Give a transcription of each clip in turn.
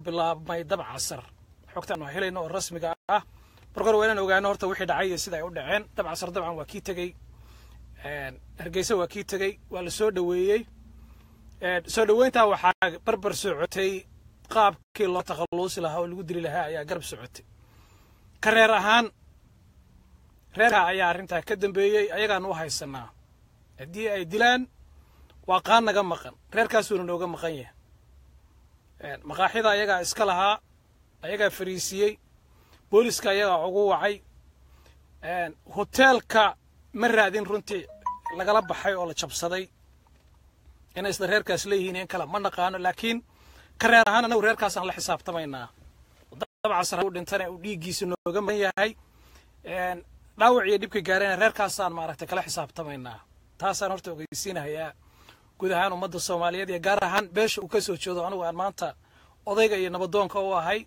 bilaabmay dab casar xogtaan waa helayno oo rasmiga ah marka hore waa inaan ogaano horta wixii dhacay iyo sida ay u dhaceen dab casar dabcan waa kii tegey hargeysa waa kii tegey waa la soo dhoweeyey soo dhoweyntaa waxaa barbar socotay qaabkii loo takhalluusi lahaa oo lagu dili lahaa ayaa garab socotay ka reer ahaan reerka ayaa arrintaa ka dambeeyey ayagaan u haysanaa haddii ay dilaan waa qaan naga maqan reerkaasuuna nooga maqan yahay maqaaxida ayagaa iska lahaa ayagaa fariisiiyey booliska ayagaa ugu wacay hoteelka ma raadin runtii lagala baxay oo la jabsaday inay isla reerkaas leeyihiin in kale ma naqaano laakiin ka reer ahaan anagu reerkaasaan la xisaabtamaynaa dabcasar u dhintana uu dhiiggiisa nooga maqan yahay dhaawac iyo dhibka gaarayna reerkaasaan maaragtay kala xisaabtamaynaa taasaan horta ogeysiinahayaa guud ahaan ummadda soomaaliyeed iyo gaar ahaan beesha uu ka soo jeedo anigu aan maanta odayga iyo nabadoonka u ahay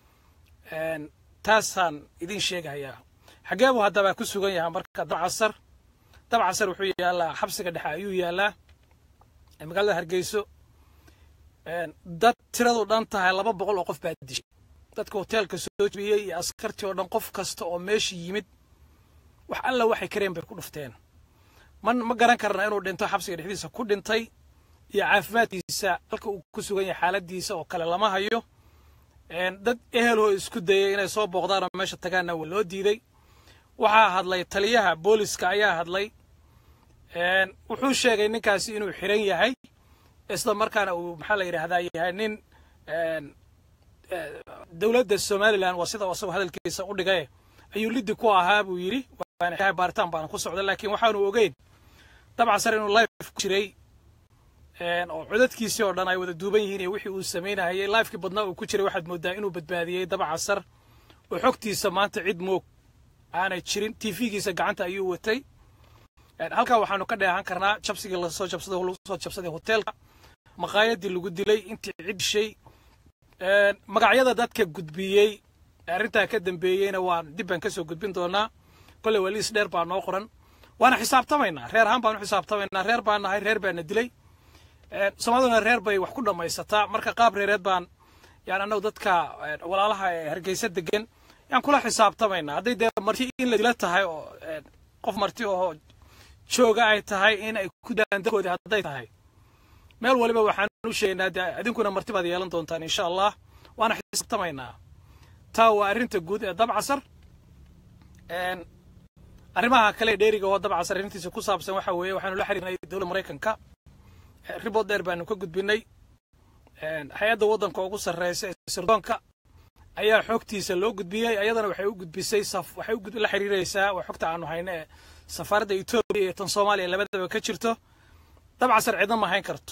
taasaan idin sheegahayaa xaggee buu haddaba ku sugan yahay marka dabcasar dabcasar wuxuu yaallaa xabsiga dhexe ayuu yaallaa magaalada hargeyso dad tiradu dhan tahay laba boqol oo qof baa dishay dadka hoteelka soo jebiyey iyo askartii oo dhan qof kasta oo meesha yimid wax alla waxay kareen bay ku dhufteen ma ma garan karna inuu dhinto xabsiga dhexdiisa ku dhintay iyo caafimaadkiisa halka uu ku sugan yahay xaaladiisa oo kale lama hayo dad eheloo isku dayay inay soo booqdaan oo meesha tagaanna waa loo diiday waxaa hadlay taliyaha booliska ayaa hadlay wuxuu sheegay ninkaasi inuu xiran yahay isla markaana uu maxaa la yidhaahdaa yahay nin dowladda somalilan waa sida asagoo hadalkiisa u dhigay ayuu liddi ku ahaa buu yidhi waana baaritaan baana ku socda laakiin waxaanu ogeyn dabcasar inuu life ku jiray oo codadkiisii oo dhan ay wada duuban yihiin iyo wixii uu samaynahayay lifekii badnaa uu ku jiray waxaad moodaa inuu badbaadiyey dabcasar oo xogtiisa maanta cid moog aanay jirin tv-giisa gacanta ayuu watay halkaa waxaanu ka dheehan karnaa jabsigii lasoo jabsaday lagu soo jabsaday hoteelka maqaayadii lagu dilay intii cid dishay magacyada dadka gudbiyey arrintaa ka dambeeyeyna waan dib baan ka soo gudbin doonaa kolley waa liis dheer baa noo qoran waana xisaabtamaynaa reer ahaan baanu xisaabtamaynaa reer baan nahay reer baana dilay soomaaliduna reer bay wax ku dhammaysataa marka qaab reereed baan yani annagu dadka walaalaha ee hargeysa degan yaan kula xisaabtamaynaa hadday dee marti in la dila tahay oo qof marti oo jooga ay tahay in ay ku daan dadkoodii hadday tahay meel waliba waxaan u sheegaynaa dee idinkuna marti baad yeelan doontaan insha allah waana xisaabtamaynaa taa waa arrinta guud ee dabcasar arrimaha kale ee dheeriga oo dabcasar arrintiisa ku saabsan waxa weeye waxaanu la xiriirnay dowladda maraykanka ribood dheer baanu ka gudbinay hay-adda waddanka ugu sarreysa ee sirdoonka ayaa xogtiisa loo gudbiyey ayadana waxay u gudbisay waxay la xiriiraysaa waa xogta aanu hayno ee safaaradda etoobiya iyo tan soomaaliya labadaba ka jirto dabcasar cidna ma hayn karto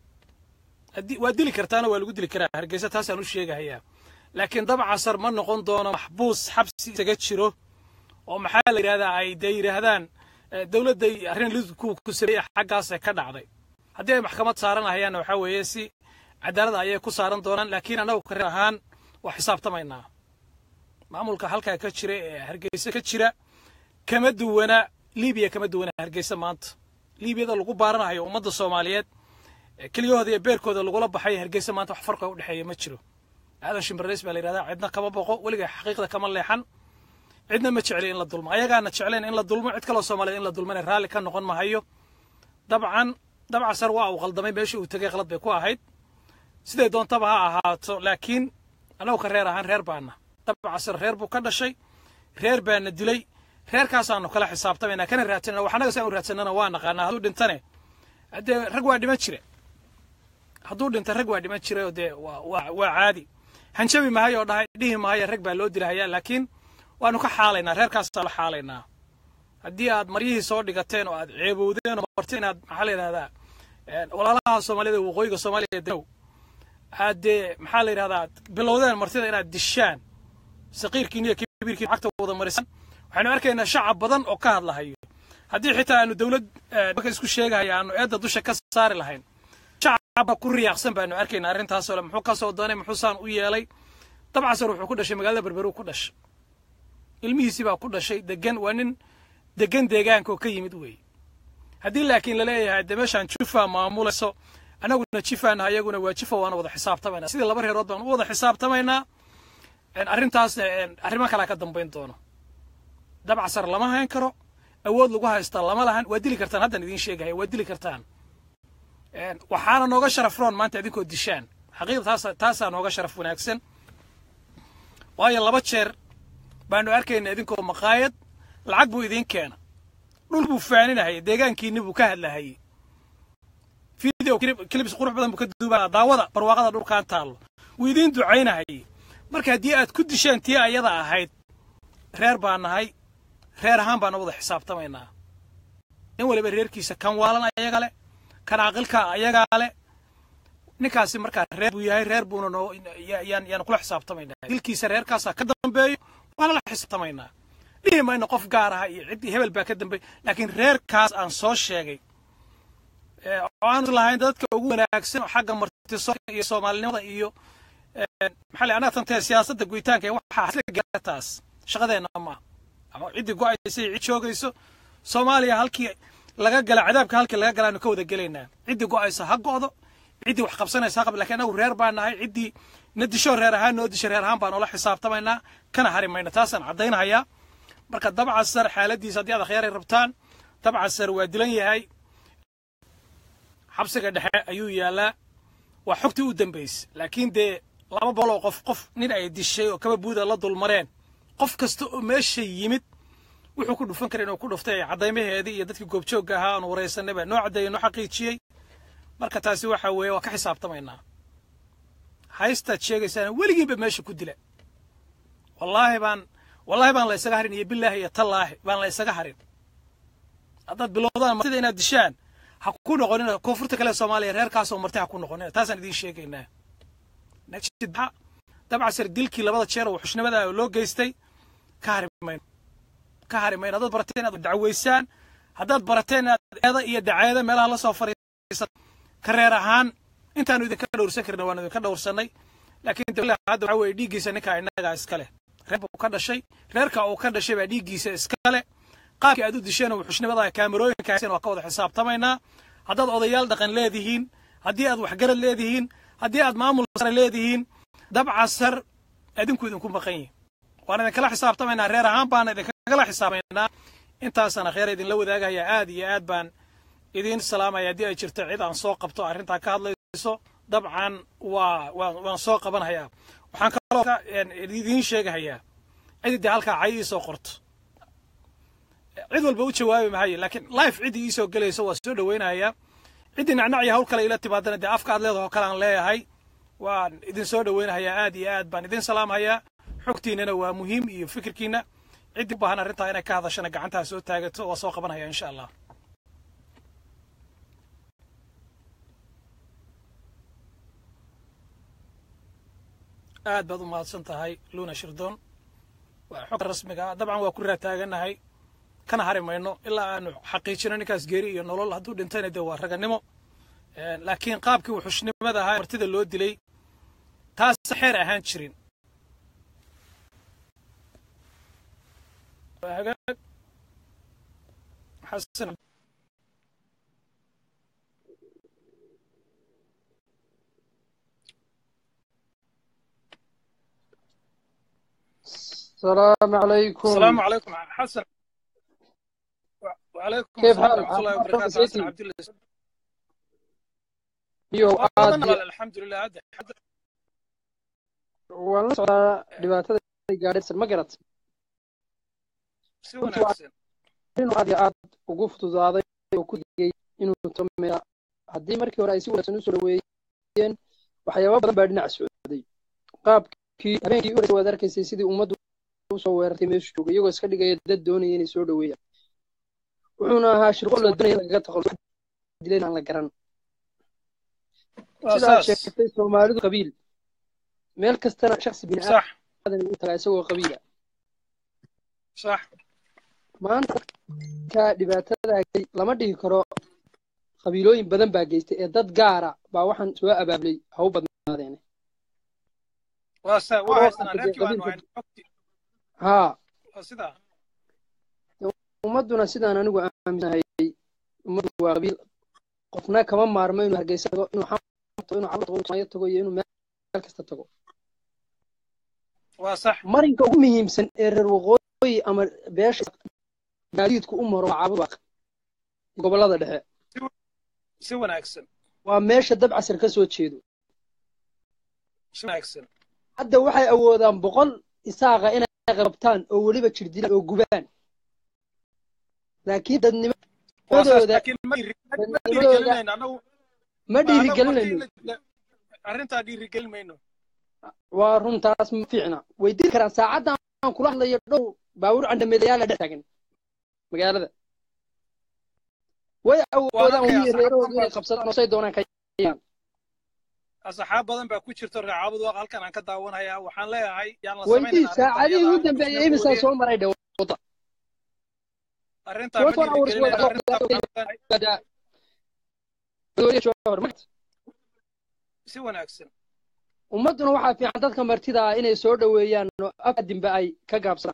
waa dili kartaana waa lagu dili karaa hargeysa taasaan u sheegahayaa laakiin dabcasar ma noqon doono maxbuus xabsi isaga jiro oo maxaa la yidhahdaa ay dee yidhaahdaan dowladday arrin lidku ku sameeyey xaggaasee ka dhacday haddii ay maxkamad saaranahayaanna waxaa weeye si cadaalada ayay ku saaran doonaan laakiin annagu kareer ahaan waa xisaabtamaynaa maamulka halkaa ka jira ee hargeysa ka jira kama duwana libiya kama duwana hargeysa maanta liibiyada lagu baaranayo ummadda soomaaliyeed keliyahooda iyo beerkooda lagula baxay hargeysa maanta wax farqa u dhexeeya ma jiro aadan shimbirays baa la yidhahdaa cidna kama boqo weliga xaqiiqda kama leexan cidna ma jecli in la dulmo ayagaana jecleen in la dulmo cid kaloo soomaaliyeed in la dulmana raalli ka noqon mahayo dabcan dabcasar waa uu qaldamay meeshii uu tegay qalad bay ku ahayd siday doontaba ha ahaato laakiin annagu ka reer ahaan reer baana dabcasar reer buu ka dhashay reer baana dilay reerkaasaanu kala xisaabtamayna kana raadsanana wax annaga saan u raadsanana waa naqaanaa hadduu dhintane haddee rag waa dhiman jire hadduu dhinta rag waa dhiman jire oo dee waa waa caadi hanjabi mahayo oo dhahay dhihi mahayo rag baa loo dilahayaa laakiin waanu ka xaalaynaa reerkaasaa la xaalaynaa haddii aad maryihii soo dhigateen oo aad ceebowdeen oo marti inaad maxaa la yidhahdaa walaalaha soomaaliyada waqooyiga soomaaliya danow aad dee maxaa la yidhahdaa bilowdeen martida inaad dishaan saqiirkiin iyo kabiirkiin cagta wada marisan waxaynu arkaynaa shacab badan oo ka hadlahayo haddii xitaa aanu dowlad marka isku sheegahaya aanu eedda dusha ka saari lahayn shacabba ku riyaaqsan baanu arkaynaa arrintaasoo le muxuu ka soo doonay muxuu saan u yeelay dabcasar wuxuu ku dhashay magaalada berberu ku dhashay ilmihiisii baa ku dhashay degan waa nin degan deegaanka oo ka yimid weeye haddii laakiin la leeyahay de meeshaan jufa maamulayso annaguna jifaana ayaguna waa jifa waana wada xisaabtamaynaa sidii laba reerood baan u wada xisaabtamaynaa arrintaas arrimo kalaa ka dambayn doono dabcasar lama hayn karo awood lagu haystaa lama lahan waa dili kartaan haddaan idiin sheegaya waa dili kartaan waxaana nooga sharaf roon maanta idinkoo dishaan xaqiiqda taasa taasaa nooga sharaf wanaagsan waayo laba jeer baanu arkayna idinkoo maqaayad lacag buu idiin keena dhul buu faaninahayay deegaankiinni buu ka hadlahayay video clips qurux badan buu ka duubaa daawada barwaaqada dhulkaan taallo wuu idiin ducaynahayay marka haddii aad ku disheen tii ayada ahayd reer baa nahay reer ahaan baana wada xisaabtamaynaa in waliba reerkiisa kan waalan ayaga leh kan caqilka ayagaa leh ninkaasi markaa reer buu yahay reer buuna noo yaan yaan kula xisaabtamaynaa dilkiisa reerkaasaa ka dambeeyo waana la xisaabtamaynaa dhihi mayno qof gaar aha iyo ciddii hebel baa ka dambeey laakiin reerkaas aan soo sheegay oo aan lahayn dadka ugu wanaagsan xagga martisoka iyo soomaalinimada iyo maxaa la anaa tantee siyaasadda goyitaanka ee waxaa isla gaartaas shaqadeenna ma ama ciddii go'aysa cid joogayso soomaaliya halkii laga gala cadaabka halkii laga galaanu ka wada gelaynaa ciddii go'aysa ha go'do ciddii wax qabsanaysa ha qab lakiin anagu reer baan nahay ciddii na disho reer ahaan noo disho reer ahaan baan oola xisaabtamaynaa kana hari mayna taasaan caddaynahayaa marka dabcasar xaaladiisa haddii aad akhyaaray rabtaan dabcasar waa dilan yahay xabsiga dhexe ayuu yaalaa waa xogtii u dambaysay laakiin dee laba boqol oo qof qof nin ay dishay oo kaba buuda la dulmareen qof kasta oo meesha yimid wuxuu ku dhufan kara inuu ku dhuftay caddaymaheedii iyo dadkii goobjoogga ahaa aanu waraysanay baa noo caddeeyey noo xaqiijiyey marka taasi waxa weeye waa ka xisaabtamaynaa haystaad sheegaysaana weligiinba meesha ku dila wallaahi baan wallaahi baan la isaga harin iyo bilaahi iyo tallaahi baan la isaga harin haddaad bilowdaan martida inaad dishaan ha ku noqonina koonfurta kale soomaaliya reerkaasoo marti ha ku noqonina taasaan idiin sheegaynaa najidba dabcasar dilkii labada jeer oo xushnimada loo geystay ka hari mayno ka hari mayno haddaad barateen inaad dacweysaan haddaad barateen inaad eeda iyo daceeda meelaha la soo fariisa ka reer ahaan intaanu idinka dhowrsan karna waanu idinka dhowrsannay laakiin dawla hadda waxa weeye dhiiggiisa ninkaa innagaa iska leh reer buu ka dhashay reerka uu ka dhashay baa dhiiggiisa iska leh qaabkii aad u disheen oo xushnimada kaamerooyinka haysan waa ka wada xisaabtamaynaa haddaad odayaal dhaqan leedihiin haddii aad waxgarad leedihiin haddii aad maamul sare leedihiin dabcasar adinku idinku maqan yihin waan idinkala xisaabtamaynaa reer ahaan baana idinkagala xisaabmaynaa intaasana kheer idinla wadaagaya aad iyo aad baan idiin salaamaya haddii ay jirto cid aan soo qabto arrintaa ka hadlayso dabcan waa waan waan soo qabanhayaa waxaan kaloo idiin sheegahayaa ciddii halkaa cay ii soo qorto cid walba u jawaabi mahayo laakiin life ciddii ii soo gelayso waa soo dhowaynayaa ciddii nacnacya hawl kale ila timaadana dee afka aad leedaho kale aan leeyahay waan idin soo dhowaynahayaa aad iyo aad baan idin salaamhayaa xogtiinana waa muhiim iyo fikirkiina ciddii u baahan arrintaa inay ka hadashana gacantaa soo taagato waa soo qabanhaya insha allah aad baad u mahadsan tahay luna shirdoon waa xogta rasmiga ah dabcan waa ku raataaganahay kana hari mayno ilaa aanu xaqiijino ninkaas geeri iyo nolol hadduu dhintayna dee waa raganimo laakiin qaabkii uu xushnimada ahaa martida loo dilay taas xeer ahaan jirin hagaag xasan السلام عليكم السلام عليكم حسن وعليكم كيف السلام حالك؟ ورحمة الله عافاك وبركاته سيدي؟ حسن عبد الله iyo aad والله الحمد لله هذا waan la socdaa dhibaatada gaadhaysan ma garat si Runtii wanaagsan inuu aad iyo aad ugu fududaaday oo ku digay inuu tomea haddii markii hore ay si wanaagsan usoo dhaweeyeen waxyaaba badan baa dhinac socday qaabkii habeenkii u horeysay waad arkaysay sidii ummaddu usoo weerartay meeshu joogay iyagoo iska dhigaya dad doonaya inay soo dhaweeyaan wuxuuna ahaa shirqo la doonaya in lagaga takhaluso dileen aan la garan waa sidaad saas sheegtay soomaalidu qabiil meel kastana shaksi bini صح aadan u tagaa isagoo qabiila صح maanta ka dhibaatada haystay lama dhihi karo qabiilooyin badan baa geystay ee dad gaara baa waxaan soo abaabulay ha u badnaadeene waa sa waa oo haysana hadda reerkii baanu qabiilka hayn xogtii haa waa sidaa ummadduna sidaan anigu aaminsanahay ummaddu waa qabiil qofna kama maarmo inuu hargeysa tago inuu xamto inuu cabad tago iyo inuu meel kasta tago waa sax marinka ugu muhiimsan ee reer waqooyi ama beesha gaadiidku u maro waa cabudwaaq gobollada dhexe si wanaagsan waa meesha dabcasar ka soo jeedo si wanaagsan hadda waxay awoodaan boqol isaaqa inay qabtaan oo weliba jirdilaan oo gubaan laakiin dadnimadooda ma dhiirigelinayno arrintaa dhiirigelin mayno waa runtaas ma fiicna way dili karaan saacadda aan kula hadlayo dhow baabuur candhameedayaala dhex taagan magaalada way awoodaan weliba reerahooda inay qabsadaan oo say doonaan ka yaan asxaab badan baa ku jirto reecaabud waaq halkan aan ka daawanayaa waxaan leeyahay yaan la weydii saacadihii ugu dambeeyey imisaa soo maray dhe wada arrintaa ma dhiirigelinayno si wanaagsan ummadduna waxaa fiican dadka martida ah inay soo dhoweeyaan oo afadinba ay ka gaabsadaan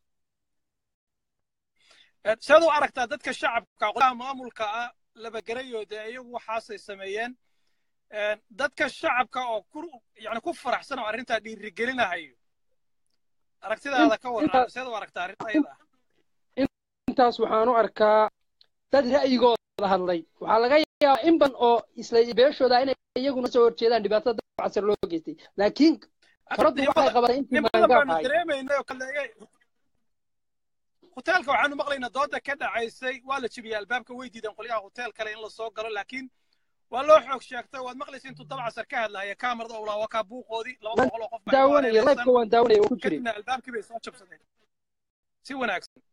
seed u aragtaa dadka shacabka qolaha maamulka ah labagarayo dee iyagu waxaasay sameeyeen dadka shacabka oo ku yani ku faraxsan oo arrintaa dhiirigelinahayo aragtidaada ka waran seed u aragtaa arrinta ayada intaas waxaan u arkaa dad ra'yigooda hadlay waxaa laga yaabaa in ban oo isla beeshooda inay iyaguna soo horjeedaan dhibaatada dabcasar loo geystay laakiin karaddu waxay qabatay intii maangaab ahay hoteelka waxaanu maqlaynaa dooda ka dhacaysay waa la jebiyey albaabka way diideen qolyaha hotel kale in la soo galo laakiin waa loo xoog sheegtay waad maqlaysa intuu dabcasar ka hadlaya kaamarada owlaa waa kaa buuqoodii laba boqol oo qof daawanaya lifeka waan daawanaya oo ku jiray kadibna albaabkii bay soo jabsadeen si wanaagsan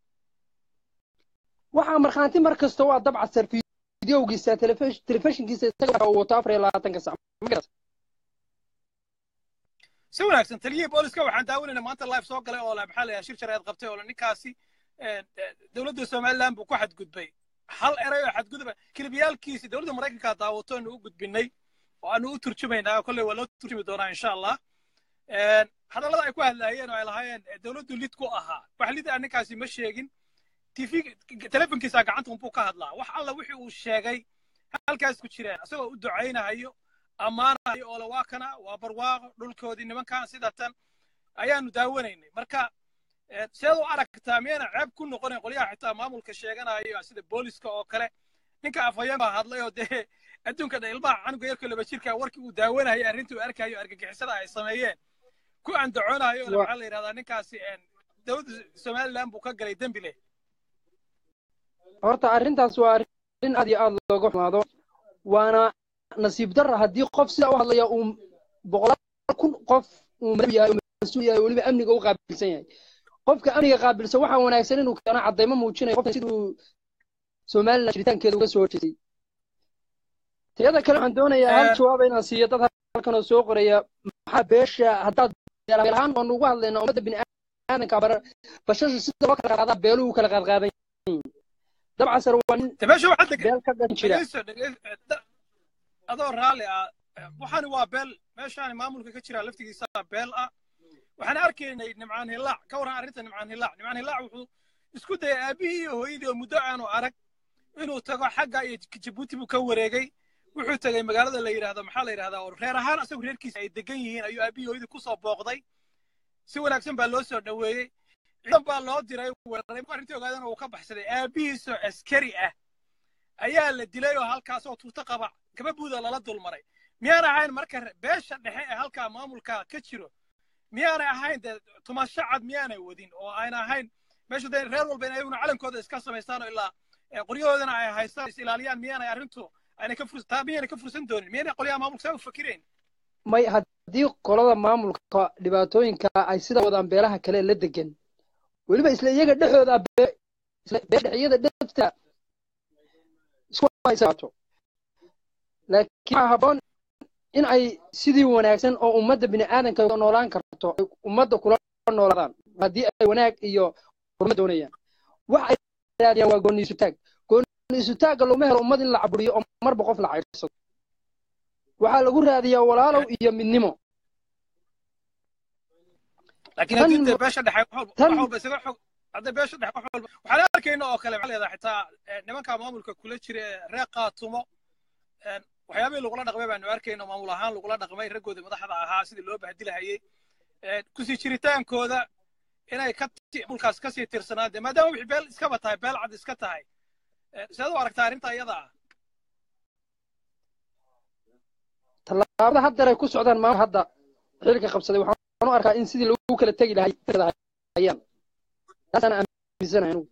waxaa markhaanti mar kasta waa dabcasar fideowgiisa telefishinkiisa isaga uu wato afar iyo labaatanka sac magarat si wanaagsan taliyihii booliska waxaan daawanaynaa maanta live soo galay oo la maxaa la yahay shir shareed qabtay oo ninkaasi dowladda somaliland buu ku xadgudbay hal eray oo xadgudba kilibiyaalkiisi dowladda maraykanka daawato aanu u gudbinay oo aanu u turjumaynaa kolley waa loo turjumi doonaa insha allah hadallada ay ku hadlaayeen oo ay lahaayeen dowladdu lid ku ahaa wax lid ah ninkaasi ma sheegin tv telefonkiisa gacanta unbuu ka hadlaa wax alla wixii uu sheegay halkaas ku jireen isagoo u ducaynahayo ammaanahayo oo waa kana waa barwaaqo dhulkoodii nimankan sida tan ayaanu daawanaynay marka seed u aragtaa miyayna ceeb ku noqonayn qolyaha xitaa maamulka sheeganayo sida booliska oo kale ninka afhayeen baa hadlay oo dee adduunka dha ilmaha canuga yarka laba jirka warkii uu daawanayay arrintii uu arkayo argagixisada ay sameeyeen ku andacoonayo oo maxaa la yidhahdaa ninkaasi dowladda somaliland buu ka galay dembi leh horta arrintaas waa arrin aad iyo aad looga xumaado waana nasiib darra haddii qof sidaa u hadlaya uu boqolaal kun qof uu madaw yahay oo mas-uul yahay weliba amniga u qaabilsan yahay qofka amniga qaabilsan waxaa wanaagsan inuu keeno caddaymo muujinayo qofka siduu somaliland jiritaankeeda uga soo horjeestay tiyada kale waxaan doonayaa hal jawaaba inaan siiyo dad halkan oo soo qoraya maxaa beesha haddaad beel ahaan waanu ugu hadlaynaa ummadda bini aadanka bara bashasha sida loo kala qaadaa beeluhu kala qaadqaadan dabcasar waa nin beel ka dhan jira adoo raalli ah waxaani waa beel meeshaani maamulka ka jira laftigiisa beel ah waxaan arkaynay nimcaan hilaac ka warran arrinta nimcaan hilaac nimcaan hilaac wuxuu isku dayay aabihii iyo hooyadii oo muddo aanu arag inuu tago xagga iyo jabuuti buu ka wareegay wuxuu tegey magaalada la yidhahdo maxaa la yidhahdaa oo reer ahaan asagu reerkiisa ay degan yihiin ayuu aabihii hooyadii kusoo booqday si wanaagsan baa loo soo dhoweeyey ciidan baa loo diray weeraray arrintii ogaadana uu ka baxsaday aabihiisoo askari ah ayaa la dilay oo halkaasoo tuuto qaba gababuuda lala dulmaray miyaanay ahayn marka beesha dhexe ee halkaa maamulka ka jiro miyaanay ahayn dee tumasho cad miyaanay wadin oo ayna ahayn meesha dee reer walba in ayaguna calankooda iska samaystaan oo ilaa qoryahoodana ay haystaan is ilaaliyaan miyaanay arrintu aynay ka fursan taa miyaanay ka fursan doonin miyaanay qolyaha maamulka saa u fakirayn may haddii qolada maamulka dhibaatooyinka ay sida wadaan beelaha kale la degan weliba isla iyaga dhexooda beedhexiyada dhefta isku haysaato laakiin waxaa habboon in ay sidii wanaagsan oo ummadda bini aadanka noolaan karto ay ummadda kula noolaadaan haddii ay wanaag iyo horumar doonayaan wax ay raadiyaan waa gooni isutaag gooni isutaagga laguma helo ummad in la caburiyo oo marba qof la cayrsado waxaa lagu raadiyaa walaalow iyo midnimo laakiin haddii dee beesha dhexe wax walba isaga xog hadday beesha dhexe wax walba waxaan arkayna oo kale maxaa leedahay xitaa nimanka maamulka kula jira ee reer qaatumo waxyaabihii lagula dhaqmay baanu arkayno maamul ahaan lagula dhaqmay raggoodii madaxda ahaa sidii loo bahdilahayey kusii jiritaankooda inay ka mulkaas kasii tirsanaan dee maadaama wixii beel iskaba tahay beel cad iska tahay sidaad u aragtaa arrinta iyada ah tallaabada haddeer ay ku socdaan maamul hadda xilka qabsaday waxaan u arkaa in sidii lagu kala tegi lahayayaan taasaan aaminsanahay anugu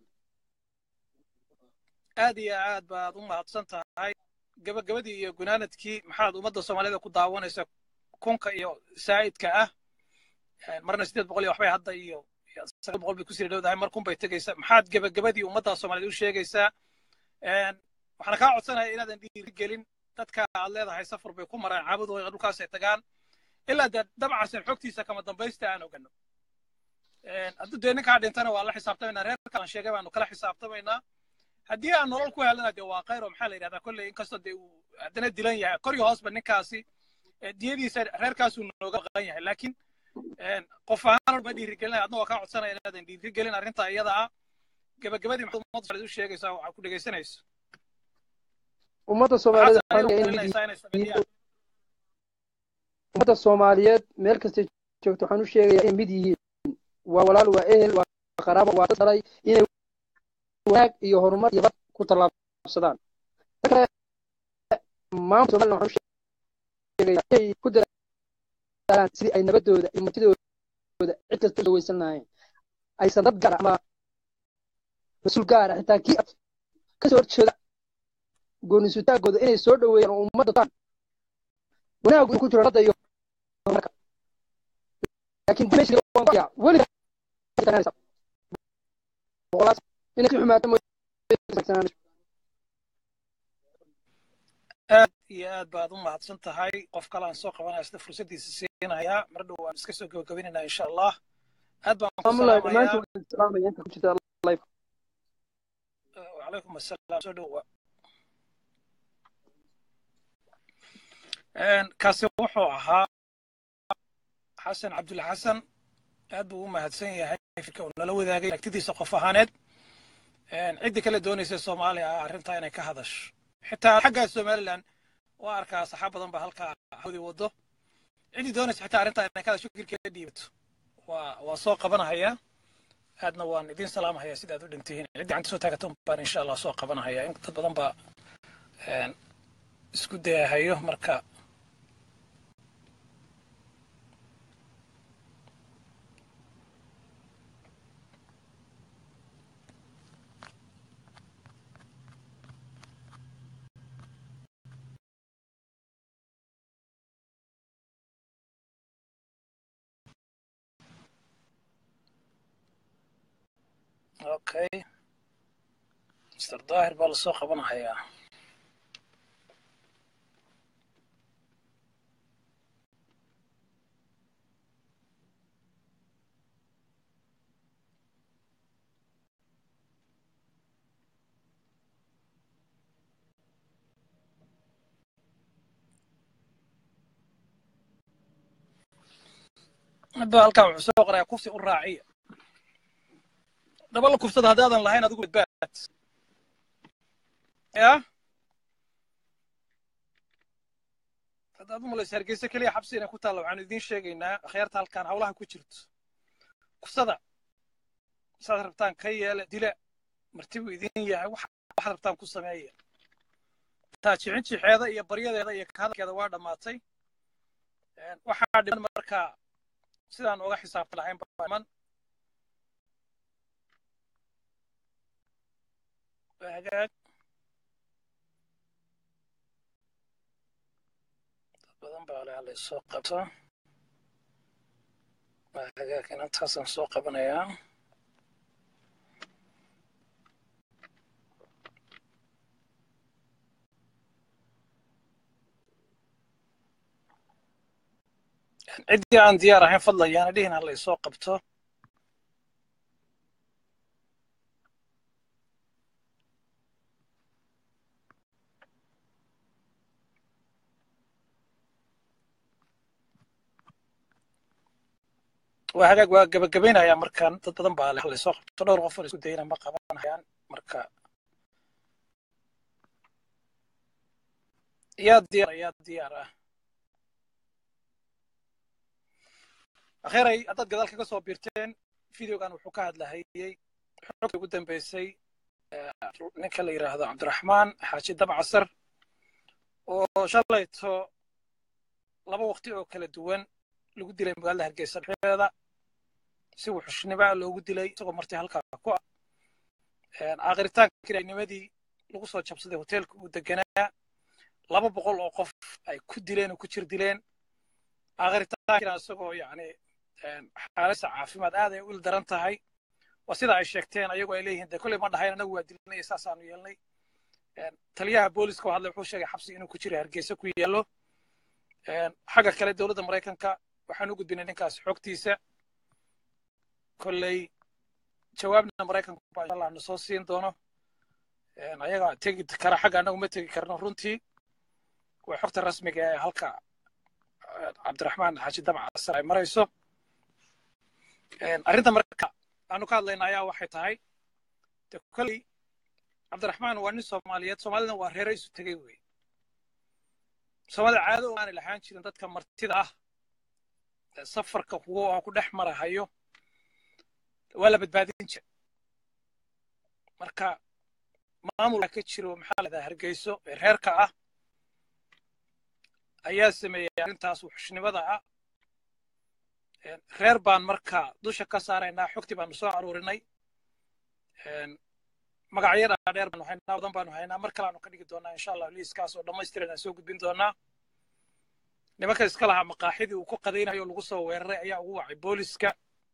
aad iyo aad baad u mahadsan tahay gabagabadii iyo gunaanadkii maxaad ummadda soomaalida ku daawanaysa kunka iyo saa'idka ah marna sideed boqol iyo waxbay hadda iyo sagaal boqol bay kusii dhowdahay mar kun bay tegaysaa maxaad gabagabadii ummadda soomaaliyed u sheegaysaa waxaana kaa codsanaya inaadan dhiirigelin dadka aad leedahay safar bay ku maraan caabudooda dhulkaasay tagaan ilaa dee dabcasan xogtiisa kama dambaysta aan ogano hadduu dee ninkaa dhintana waa la xisaabtamaynaa reerkaan sheegay baanu kala xisaabtamaynaa haddii aan nolol ku helana dee waa khayr oo maxaa la yidhahdaa kolley inkastoo dee uu haddana dilan yahay kor iyo hoosba ninkaasi diyadiisa reerkaasuu nooga maqan yahay laakiin qof ahaan ma dhiirigelinaya adna waa kaa codsanaya inaadan dhiirigelin arrinta iyada ah gabagabadii maxaad ummadda soomaaliyed u sheegaysaa waxaa ku dhegaysanayso ummadda soomaaliyeed ummadda soomaaliyeed meel kastay joogto waxaan u sheegayaa inay mid yihiin waa walaal waa ehel waa qaraabo waa dad dhalay inay wanaag iyo horumar iyo bad ku tallaabsadaan kale maamulka somaliland waxaan u sheegayaa inay ku dadaalaan sidii ay nabadooda iyo martidooda cid kasta usoo weysan lahayn aysan dad gaara ama mas-uul gaara xitaa kii kasoo horjeeda goonisutaagooda inay soo dhoweeyaan oo ummadda taan wanaagu ku jiro nabadda iyo horumarka laakiin dimashkiga waan kuyaa weliga boqolaas inay si xumaato mooyee aad iyo aad baad u mahadsan tahay qof kale aan soo qabanaya sida fursaddiisa siinayaa mar dhow waan iska soo gabagabinaynaa insha allah aad baan ku salaamayaa وعليكم السلام soo dhowa kaasi wuxuu ahaa xasan cabdulla xasan aad buu u mahadsan yahay fikirka uu nala wadaagay aragtidiisa qof ahaaneed ciddii kale doonaysa soomaaliya ah arrintaa inay ka hadasho xitaa xaggaa somaliland waa arkaa saxaab badan baa halkaa hawdii wado ciddii doonaysa xitaa arrintaa inay ka hadasho fikirkeeda dhiibato waa waa soo qabanahaya aadna waan idin salaamahaya sidaad u dhintihiin ciddii gacanta soo taagatan baan insha allah soo qabanahaya in dad badan baa isku dayahayo marka okay mr daahir baa lasoo qabanahayaa hadba halkaa wuxuu soo qorayaa kufsi u raaciya dhaba la kufsada haddaadan lahayn adigu badbaad ya haddaad u malaysa hargeysa keliya xabsi inay ku taalla waxaanu idiin sheegaynaa akhyaarta halkaan hawlaha ku jirto kufsada saad rabtaan ka yeele dila martibu idin yahay waxaad rabtaan ku sameeya taa jicin jixeeda iyo baryadeeda iyo hadalkeeda waa dhammaatay waxaa dhiman marka sidaan uga xisaabta lahayn baiman hagaag dad badan baa le halay soo qabto hagaag inantaasaan soo qabanayaa ciddii aan diyaar ahayn fadlan yaana dhihin halay soo qabto waa hagaag waa gabagabaynayaa markaan dad badan baa halay soo qabto dhowr qof oo isku dayna ma qabanayaan marka yaa diyaar yaa diyaar ah akhiray haddaad gadaal kaga soo biirteen videogan wuxuu ka hadlahayey xogta ugu dambeysay ninka la yidhaahdo cabdiraxmaan xaaji dabcasar oo shalayto laba waqti oo kala duwan lagu dilay magaalada hargeysa dhexdeeda si wuxushnima loogu dilay isagoo martay halkaa ku ah aakhiritaanka nimadii lagu soo jabsaday hoteelka uu deganaa laba boqol oo qof ay ku dileen oo ku jir dileen aakhiritaankiina isagoo yacni xaaladsa caafimaad aad ay u il daran tahay waa sida ay sheegteen ayagoo ay leeyihiin de kolley ma dhahayn anagu waa dilinay saasaanu yeelnay taliyaha booliska oo hadlay wuxuu sheegay xabsi inuu ku jiro hargeysa ku yaallo xagga kale dowladda maraykanka waxaan u gudbinay ninkaas xogtiisa kolley jawaabna maraykanku baa insha allah na soo siin doono ayaga tegi kara xagga annagu ma tegi karno runtii waa xogta rasmiga ee halka cabdiraxmaan xaaji dabcasar ay marayso arrinta marka aanu ka hadlayna ayaa waxay tahay de kolley cabdiraxmaan waa nin soomaaliyeed soomaalidana waa reero isu tegey wey soomaalida caado oo aanay lahaan jirin dadka martida ah safarka kuwa ku dhex marahayo waa la badbaadin jira marka maamulka ka jiro maxaa la dhahaa hargeyso ee reerka ah ayaa sameeyey arrintaas wuxushnimada ah reer baan marka dusha ka saaraynaa xogtii baanu soo aruurinay magacyada dheer baanu haynaa badan baanu haynaa mar kale aanu ka dhigi doonaa insha allah liiskaas oo dhammaystiran aan soo gudbin doonaa nimanka iska lahaa maqaaxidii uu ku qadaynayo oo lagu soo weeraray ayaa ugu wacay booliska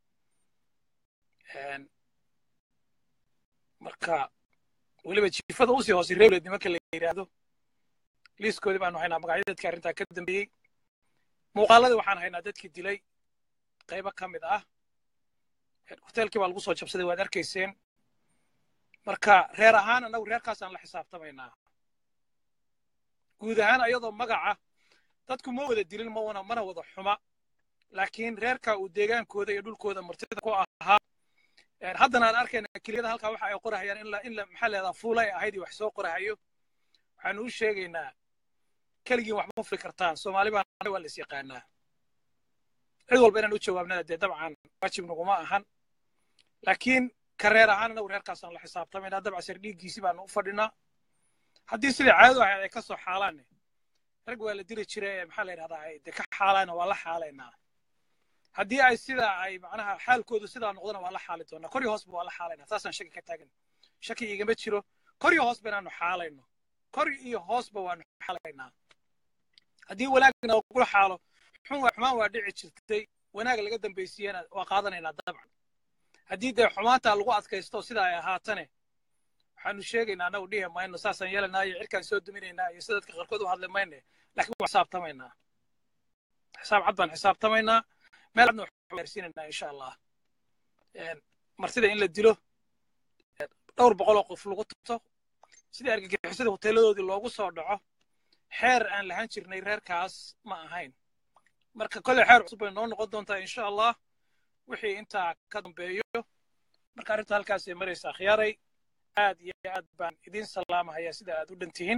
marka weliba jiifada usii hoose rewled nimanka la yidhaahdo liiskoodii baanu haynaa magacyada dadkii arrintaa ka dambeeyey muuqaaladii waxaan haynaa dadkii dilay qaybo ka mid ah hoteelkii baa lagu soo jabsaday waad arkayseen marka reer ahaan annagu reerkaasaan la xisaabtamaynaa guud ahaan ayadoo magaca dadku ma wada dilin mawana mana wada xuma laakiin reerka uu deegaankooda iyo dhulkooda martida ku ahaa haddana aan arkayna keliyada halkaa waxa ay qorahayaan in in maxaa leedaa fuula ay ahayd iyo wax soo qorahayo waxaanu u sheegaynaa keligiin wax ma fuli kartaan soomaali baan waa la is yaqaanaa cid walba inaan u jawaabnana dee dabcan waajib naguma ahan laakiin ka reer ahaan anagu reerkaasaan la xisaabtamaynaa dabcasar dhiiggiisi baanu u fadhinaa haddii sidai caadadu ahayd ay ka soo xaalaanne rag waa la dili jira ee maxaa la yidhahdaa ay dee ka xaalaana waa la xaalaynaa haddii ay sidaa ay macnaha xaalkoodu sidaa noqdona waa la xaali doonaa kor iyo hoosba waa la xaalaynaa taasaan shaki ka taagan shaki igama jiro kor iyo hoosba inaanu xaalayno kor iyo hoosba waanu xaalaynaa haddii wanaagna lagula xaalo xun waa xumaan waa dhici jirtay wanaag laga dambaysiiyana waa qaadanaynaa dabcan haddii dee xumaanta lagu adkaysto sida ay ahaatane waxaanu sheegaynaa annagu dhihi mayno saasaan yeelanaa iyo cirkaan soo duminaynaa iyo sida dadka qaarkood u hadli mayne laakiin waa xisaabtamaynaa xisaab cad baan xisaabtamaynaa meel cadna waxaan gaarsiinaynaa insha allah martida in la dilo dhowr boqoloo qof lagu tuto sidii argagixisada hoteeladoodii loogu soo dhaco xeer aan lahaan jirnay reerkaas ma ahayn marka kolley xeer cusub bay noo noqon doontaa insha allah wixii intaa ka dambeeyo marka arrinta halkaasay maraysaa khiyaaray aad iyo aad baan idiin salaamahayaa sida aad u dhan tihiin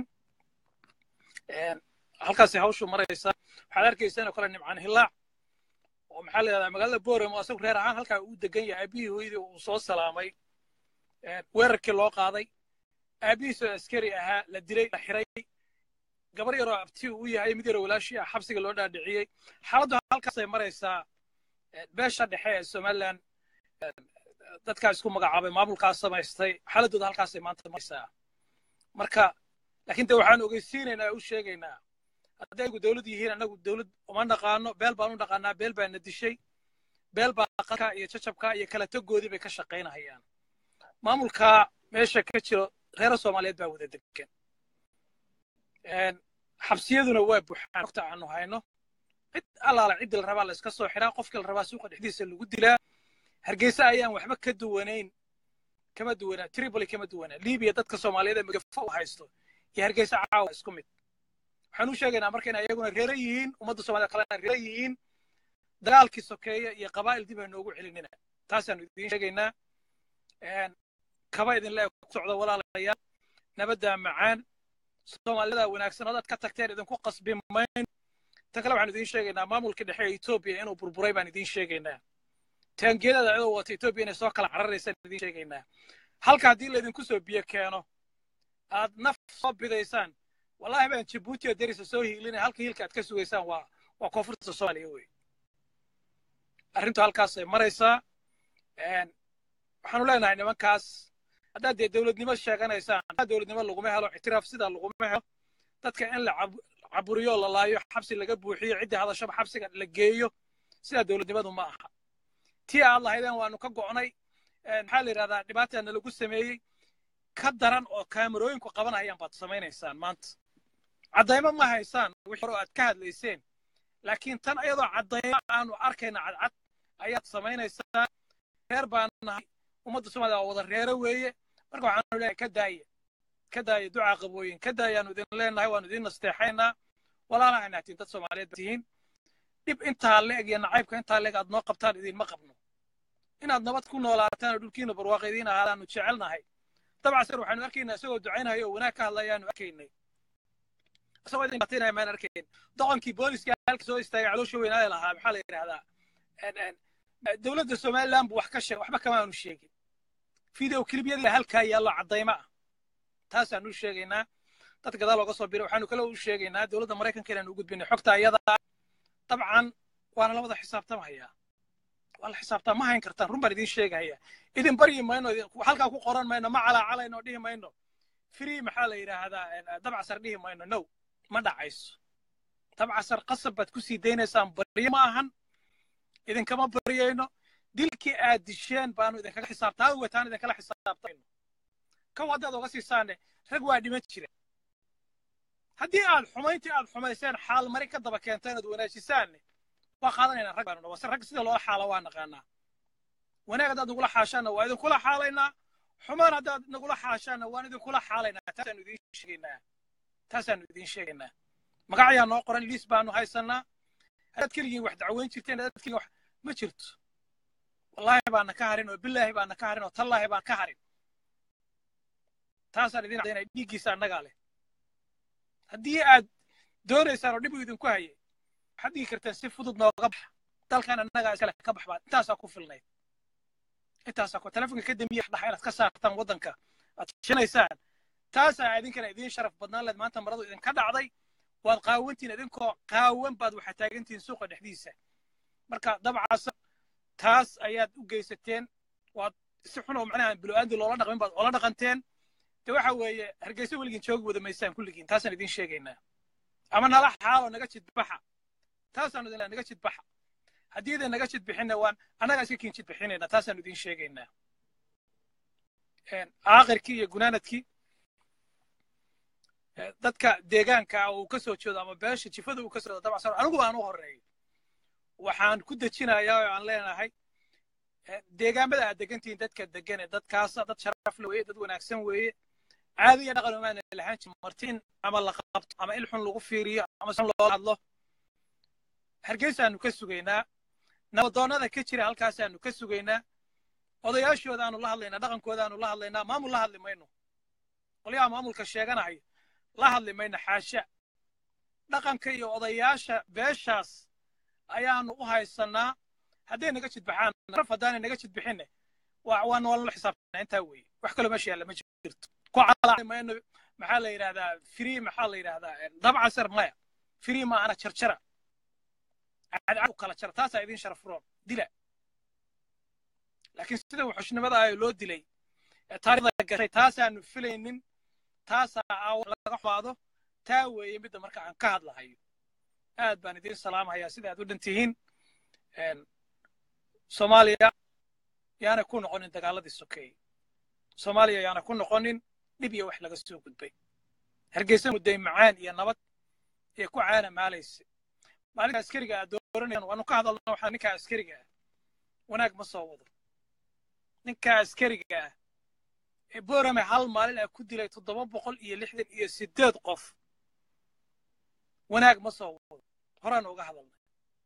halkaasay hawshu maraysaa waxaad arkaysaan oo kale nimcaan hillaac oo maxaa la yidhahdaa magaalada boorem oo asagu reer ahaan halkaa uu degan yahay aabihii hooyadii uu soo salaamay weerarkii loo qaaday aabihiisoo askari ahaa la dilay la xiray gabar yaroo abti uu yahay mid yaroo walaashii ah xabsiga loo dhaadhiciyey xaaladdu halkaasay maraysaa beesha dhexe ee somaliland dadkaa isku magacaabay maamulkaas samaystay xaaladooda halkaasay maanta maraysaa marka laakiin de waxaan ogeysiinaynaa oo u sheegaynaa hadday ayagu dowlad yihiin annagu dowlad uma naqaano beel baan u naqaanaa beel baa na dishay beel baa qalka iyo jajabka iyo kala togoodii bay ka shaqaynahayaan maamulka meesha ka jiro reera soomaaliyeed baa wada degan xabsiyaduna waa buuxaan waqti aanu hayno cid allaala ciddii la rabaa la iska soo xiraa qofkii la rabaa suuqa dhexdiisa lagu dilaa hargeysa ayaan waxba ka duwanayn kama duwanaa tripoli kama duwanaa libiya dadka soomaaliyeed ee magafo u haysto iyo hargeysa caawa isku mid waxaan u sheegaynaa marka in ayaguna reero yihiin ummadda soomaaliyed kalena reero yihiin dagaalkii sokeeye iyo qabaa'il dib ay noogu celinina taasaanu idiin sheegaynaa kaba idinle ku socda walaalayaal nabaddaa macaan soomaalida wanaagsan odaad ka tagteen idinku qasbi mayn ta kale waxaan idiin sheegaynaa maamulka dhexe ee etoobiya inuu burburay baan idiin sheegaynaa taangiyadada cidoo wata etoobiya inay soo kala cararaysaan idiin sheegaynaa halka haddii laydinku soo biyo keeno aad naf soo bidaysaan wallahi baan jabuuti oo derisa soo hiilinay halka hiilka aad ka sugaysaan waa waa koonfurta soomaaliya wey arrintu halkaasay maraysaa waxaanu leenahay nimankaas haddaad dee dowladnimo sheeganaysaan haddaa dowladnimo laguma helo ictiraaf sidaa laguma helo dadka in la caburiyo la laayo xabsi laga buuxiyo ciddii hadashaba xabsiga la geeyo sidaa dowladnimadu ma aha tii aad lahaydeen waanu ka go'nay maxaa la yidhahdaa dhibaataa nalagu sameeyey ka daran oo kaamarooyinku qabanayaan baad samaynaysaan maanta caddaymo ma haysaan wixii hore aad ka hadlayseen laakiin tan ayadoo caddaymo aanu arkayna cadcad ayaad samaynaysaa reer baan nahay ummadda soomaliya waa wada reero weeye marka waxaanu leeyahay ka daaya ka daaya ducaa qabooyin ka daayaanu idin leenahay waanu idin nasteexaynaa walaalaha naatiin dad soomaaliyeed tihiin dhib intaa leeg iyo nacaybka intaa leeg aad noo qabtaan idinma qabno inaad nabad ku noolaataan oo dhulkiina barwaaqo idiin ahaadaanu jecelnahay dabcasar waxaanu arkaynaa isagoo ducaynaya oo wanaag ka hadlayaanu arkaynay isagoo idin batinaya maan arkayn doqonkii booliska halka soo istaagay caloosha weynaada lahaa maxaa la yidhahdaa dowladda somaliland buu wax ka sheegay waxba kamaanu sheegin video kilibyadii halkaa yaallo caddaymo ah taasaanu u sheegaynaa dad gadaal looga soo biray waxaanu kale u sheegaynaa dowladda maraykanka inaanu u gudbinay xogta ayadaa dabcan waana la wada xisaabtamahayaa waa la xisaabtaa ma hayn kartaan run baan idiin sheegahaya idin baryi mayno halkaa ku qoran mayno ma calaacalayno dhihi mayno free maxaa la yidhaahdaa dabcasar dhihi mayno no ma dhacayso dabcasar qasab baad ku sii daynaysaan baryo ma ahan idinkama baryayno dilkii aad disheen baanu idinkaga xisaabtaa wetaan idinkala xisaabtayno kan waddaad oga siisaane rag waa dhiman jira haddii aad xumayntii aad xumayseen xaal mari ka daba keenteen ood wanaajisaanne waa qaadanaynaa rag baanu wase rag sida loola xaalo waa naqaanaa wanaag haddaad nagula xaashaanna waa idinkula xaalaynaa xumaan haddaad nagula xaashaanna waan idinkula xaalaynaa taasaanu idiin sheegaynaa taasaanu idiin sheegaynaa magacayaa noo qoran liis baanu haysannaa haddaad keligiin wax dacweyn jirteen haddaad keligiin wax ma jirto wallaahi baana ka harin oo bilaahi baana ka harin oo tallaahi baan ka harin taasaan idin cadaynaya dhiiggiisa annagaa leh haddii aad doonaysaan oo dhib idinku hayay waxaad dhigi kartaan si fudud nooga baxa dalkan annagaa iskale ka baxbaa intaasaa ku filnayd intaasaa ku telefonka ka dambiya dhaxa inaad ka saartaan waddanka aad shinaysaan taasaa idinkana idiin sharaf badnaan leed maanta maradu idinka dhacday waad qaawantiin idinkoo qaawan baad waxaa taagantihiin suuqa dhexdiisa marka dabcaasa taas ayaad u geysateen waad si xun oo macnaha bilo'aandi loola dhaqmin baad oola dhaqanteen de waxa weeye hargeysa weligiin joogi wada maysaan kulligiin taasaan idiin sheegaynaa ama nala xaalo naga jidbaxa taasaan idin naga jidbaxa haddii idin naga jidbixinna waan annagaa iska kiin jidbixinayna taasaan idiin sheegaynaa aakhirkii iyo gunaanadkii dadka deegaanka uu ka soo jeedo ama beesha jifada uu ka soo jeedo dabcan anigu baan u horeeyo waxaan ku dejinayaa oo aan leenahay deegaamada aad degantihiin dadka degane dadkaasa dad sharaf le weeye dad wanaagsan weeye caadi iyo dhaqan umaana lahaan jirin martiin ama la qabto ama il xun lagu fiiriyo ama san loo hadlo hargeysaanu ka sugaynaa nabadoonnada ka jira halkaasaanu ka sugaynaa odayaashoodaanu la hadlaynaa dhaqankoodaanu la hadlaynaa maamul la hadli mayno qolyaha maamulka sheeganahayo la hadli mayno xaasha dhaqanka iyo odayaasha beeshaas ayaanu u haysannaa hadday naga jidbaxaan raf haddaanay naga jidbixinne waa noola xisaabtana intaa weeye wax kaloo meesha yaalla ma jirto ku calaamayno maxaa la yidhahdaa free maxaa la yidhahdaa dabcasar maya free ma ana jarjara cadcad kala jara taasaa idin sharaf roon dila laakiin sida wuxushnimada ah loo dilay taariikhda gashay taasaanu filaynin taasaa laga xumaado taa weeye midda marka aan ka hadlahayo aad baan idiin salaamahayaa sida aad u dhan tihiin soomaaliya yaana ku noqonin dagaaladii sokeeye soomaaliya yaana ku noqonin dhib iyo wax laga soo gudbay hargeysa mudday macaan iyo nabad ee ku caana maalaysa maalinta askariga aad dooranayaan waanu ka hadalna waxaa ninkaa askariga ah wanaag ma soo wado ninkaa askariga ah ee boorame hal maalin ah ku dilay toddoba boqol iyo lixdan iyo siddeed qof wanaag ma soo wado horaan uga hadalnay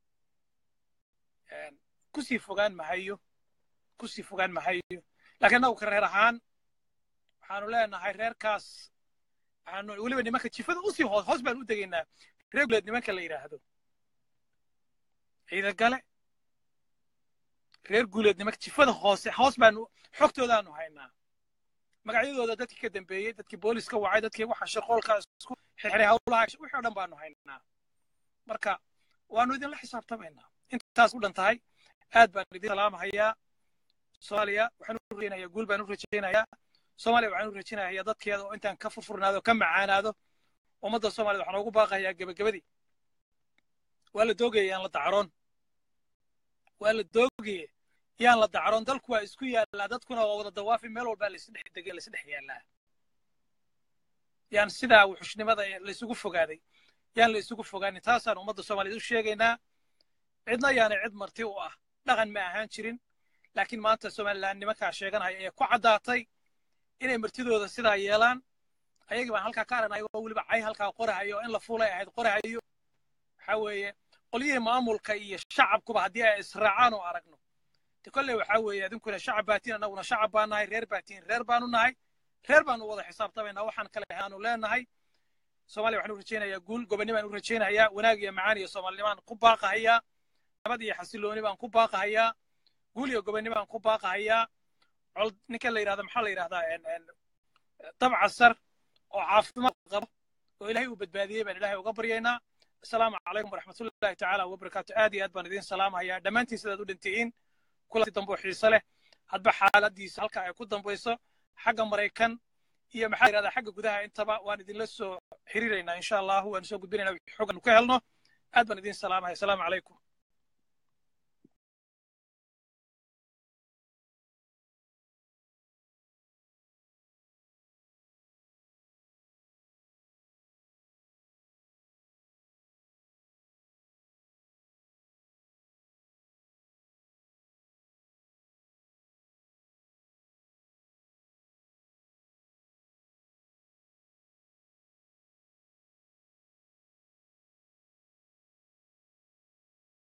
kusii fogaan mahayo kusii fogaan mahayo laakiin annagu ka reer ahaan waxaanu leenahay reerkaas waxaanu weliba nimanka jifada usii hoos hoos baan u degaynaa regulate nimanka la yidhaahdo ciidagale reer guuleed nimanka jifada hoose hoos baanu xogtoodaanu haynaa magacyadooda dadkii ka dambeeyey dadkii booliska wacay dadkii waxa shaqoolka isku xirxiray hawlaha wixii oo dhan baanu haynaa marka waanu idinla xisaabtamaynaa intaas u dhan tahay aad baan idin salaamahayaa soomaaliya waxaan u rajaynayaa guul baan u rajaynayaa soomaaliya waxaan u rajaynayaa dadkeeda oo intaan ka furfurnaado ka macaanaado ummadda soomaaliyad waxaan ugu baaqayaa gebagabadii waa la doogaya yaan la dacroon waa la doogaya yaan la dacroon dalku waa isku yaallaa dadkuna waa wada dawaafi meel walbaa laisdhex degay laisdhex yaallaa yaan sidaa wuxushnimada laisugu fogaaday yaan la isugu fogaanin taasaan ummadda soomaaliyeed u sheegaynaa cidna yaanay cid marti u ah dhaqan ma ahaan jirin laakiin maanta somalilan nimankaa sheeganaya ee ku caddaatay inay martidooda sidaa yeelaan ayagii baan halkaa ka aragnay oo weliba cay halkaa qorahayo in la fuulay ahayd qorahayo waxaa weeye qolyihii maamulka iyo shacabkuba haddii ay israacaan oo aragno de kolley waxaa weeye idinkuna shacab baatiin annaguna shacab baan nahay reer baatiin reer baanu nahay reer baanu wada xisaabtamaynaa waxaan kale aanu leenahay soomaaliya waxaan u rajaynayaa guul gobonnibaan u rajaynayaa wanaag iyo macaan iyo soomaalinimaan ku baaqahayaa nabad iyo xasilooni baan ku baaqahayaa guul iyo gobonnibaan ku baaqahayaa col ninka la yidhahda maxaa la yidhahdaa dabca sar oo caafimaad qaba oo ilaahay uu badbaadiyey baan ilaahay uga baryaynaa asalaamu calaykum waraxmatullahi tacaala wabarakaatu aad iyo aad baan idiin salaamahayaa dhammaantiin sidaad u dhantihiin kulanti dambe oo xiise leh hadba xaaladiisa halka ay ku dambayso xagga maraykan iyo maxaa yidhahdaa xagga gudaha intaba waan idinla soo xiriiraynaa insha allahu waan soo gudbinaynaa xoggan ka helno aad baan idiin salaamaya asalaamu calaykum